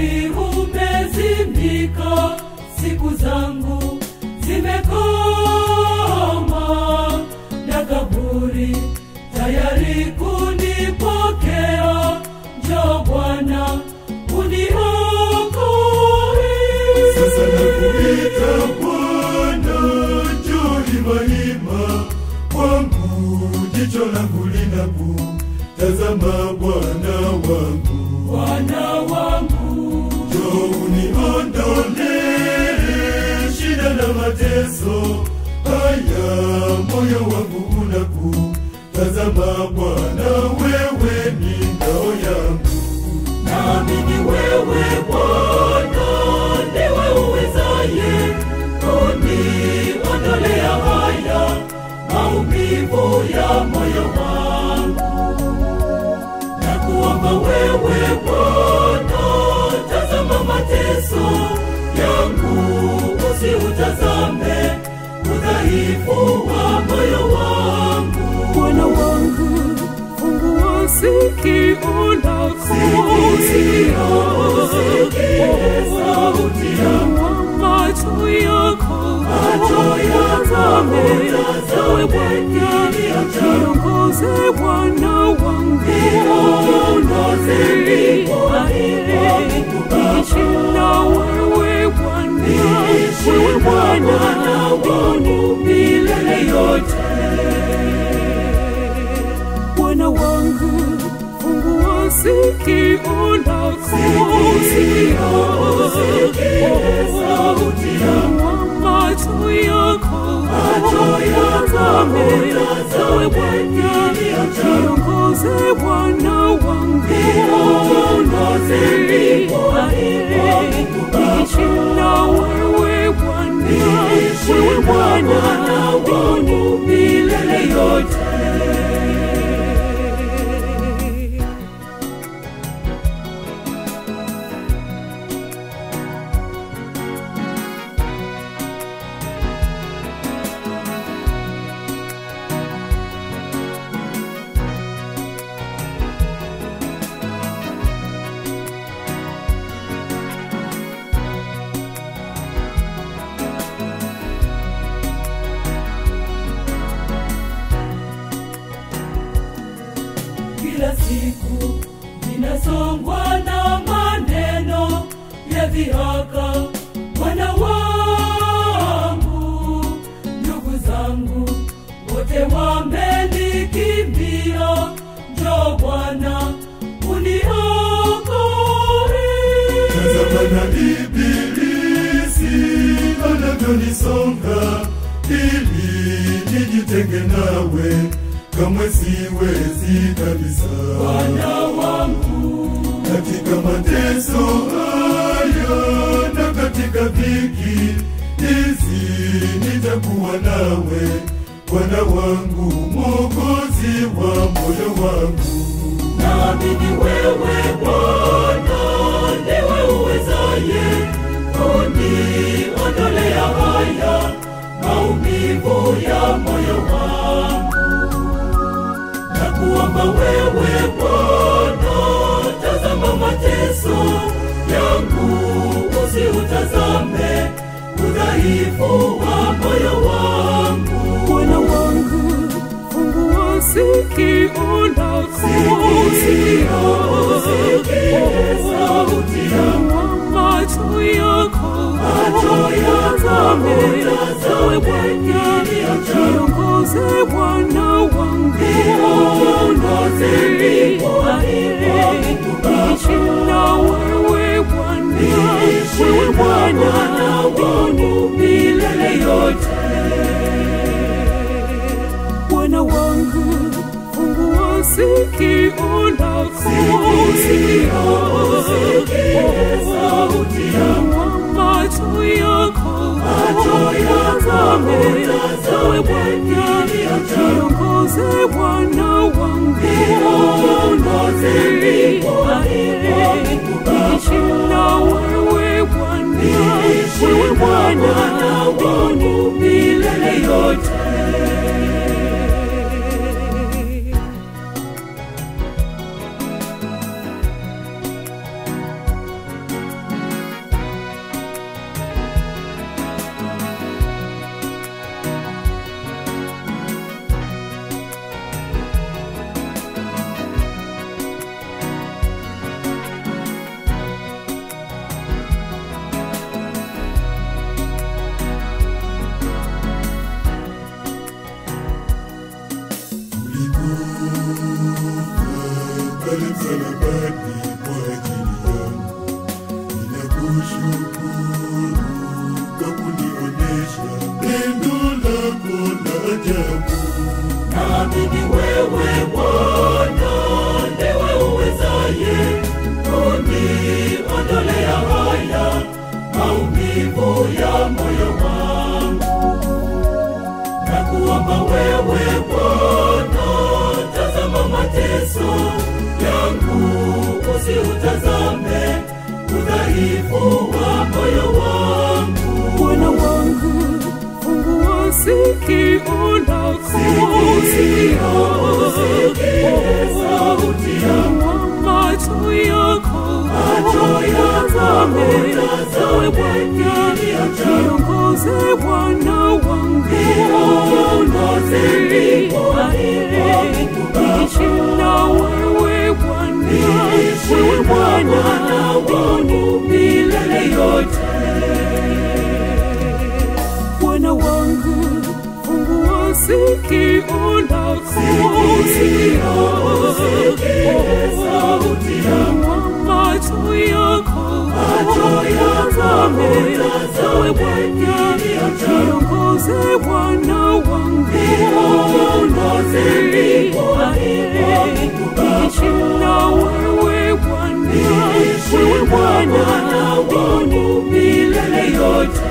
tayari umezimika, siku zangu zimekoma, na kaburi tayari kunipokea. Njoo Bwana uniokoe. Sasa nakuita Bwana, njoo hima hima kwangu, jicho langu linakutazama Bwana wangu, Bwana wangu, njoo uniondolee shida na mateso haya, moyo wangu unakutazama Bwana, wewe ni ngao yangu. naamini wewe Bwana ndiwe uwezaye kuniondolea haya maumivu ya moyo wangu. Na kuomba wewe Bwana, tazama mateso yangu, usiutazame udhaifu wa moyo wangu. Bwana wangu, fungua sikio lako, sauti Fungua macho yako, Macho yako, utazame, utazame ewe Bwana, kilio changu. niongoze Bwana wangu, Niongoze niongoze, niishi na wewe Bwana, wewe Bwana wangu milele yote. Bwana wangu, fungua sikio lako, sauti fungua macho yako, utazame, ewe Bwana, niongoze Bwana wangu, niongoze, niishi na wewe Bwana, wewe Bwana wangu milele yote. kila siku ninasongwa na maneno ya dhihaka. Bwana wangu, ndugu zangu wote wamenikimbia. Njoo Bwana uniokoe. Tazama na ibilisi anavyonisonga ili nijitenge nawe, kamwe siwezi kabisa. Bwana wangu, Katika mateso haya na katika dhiki hizi nitakuwa nawe, Bwana wangu, Mwokozi wa moyo wangu. naamini wewe Bwana ndiwe uwezaye kuniondolea haya maumivu ya moyo wangu. Na kuomba wewe Bwana, tazama mateso yangu, usiutazame udhaifu wa moyo wangu. Bwana wangu, fungua sikio lako, sauti fungua macho yako, yako, utazame, ewe Bwana, niongoze Bwana wangu, niongoze, niishi na wewe Bwana, wewe Bwana wangu milele yote. Bwana wangu, fungua sikio lako, fungua macho yako, utazame, ewe Bwana, niongoze Bwana wangu, niongoze, niishi na wewe Bwana, wewe Bwana wangu milele yote. pale msalabani kwa ajili yangu. Ninakushukuru kwa kunionesha pendo lako la ajabu. Naamini wewe Bwana ndiwe uwezaye kuniondolea haya maumivu ya moyo wangu. Nakuomba wewe Bwana, tazama mateso yangu, usiutazame udhaifu wa moyo wangu. Bwana wangu, fungua sikio lako, sikio, sauti yangu. macho yako, Macho yako, tazame, tazame, ewe Bwana, kilio changu. niongoze Bwana wangu, Niongoze mbinguni, niishi na wewe Bwana, Niishi wewe na Bwana Bwana wangu milele yote. Bwana wangu, fungua sikio lako, Sikio, usikie sauti yangu. macho yako, Macho yako, tazame, tazame, ewe Bwana, kilio changu. niongoze Bwana wangu, Niongoze mbinguni, niishi na wewe Bwana, Niishi wewe na Bwana Bwana wangu milele yote.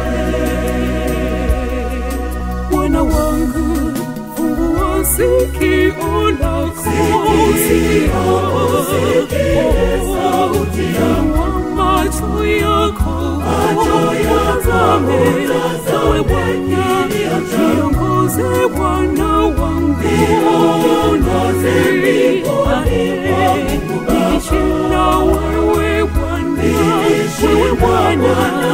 Bwana wangu, fungua sikio lako, Sikio, usikie sauti yangu. macho yako, Macho yako, tazame, tazame, ewe Bwana, kilio changu. niongoze Bwana wangu, Niongoze mbinguni, niishi na wewe Bwana, Niishi wewe na Bwana Bwana